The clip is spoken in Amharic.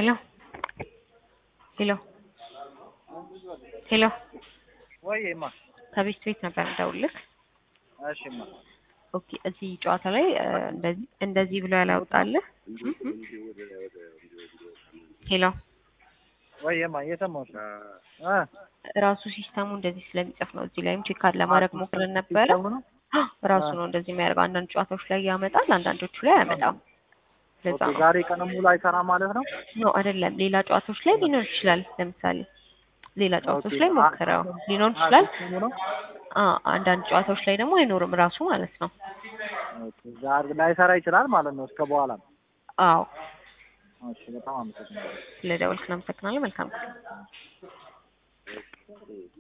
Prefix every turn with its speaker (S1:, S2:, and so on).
S1: ሄሎ ሄሎ ሄሎ
S2: ወይማ
S1: ከቤት ቤት ነበር እንደውልክ።
S2: እሺማ
S1: ኦኬ እዚህ ጨዋታ ላይ እ፣ እንደዚህ እንደዚህ ብሎ ያላውጣልህ። ሄሎ
S2: ወይማ እየሰማሁሽ ነው እ
S1: ራሱ ሲስተሙ እንደዚህ ስለሚጽፍ ነው። እዚህ ላይም ቼክ ለማድረግ ሞክረን ነበረ።
S2: ሲስተሙ ነው?
S1: ራሱ ነው እንደዚህ የሚያደርገው። አንዳንድ ጨዋታዎች ላይ ያመጣል፣ አንዳንዶቹ ላይ አያመጣም። ለዛ
S2: ኦኬ
S1: ነው
S2: ዛሬ ቀን ሙሉ አይሰራም ማለት ነው?
S1: ኖ አይደለም። ሌላ ጨዋታዎች ላይ ሊኖር ይችላል። ለምሳሌ ሌላ ጨዋታዎች
S2: ኦኬ።
S1: ላይ ሞክረው ሊኖር ይችላል።
S2: ሲስተሙ ነው?
S1: አ አንዳንድ ጨዋታዎች ላይ ደግሞ አይኖርም ራሱ ማለት ነው።
S2: ኦኬ ዛሬ ላይሰራ ይችላል ማለት ነው እስከ በኋላ ነው።
S1: አዎ
S2: እሺ በጣም አመሰግናለሁ።
S1: ስለደወልክ እናመሰግናለን። መልካም ቀን።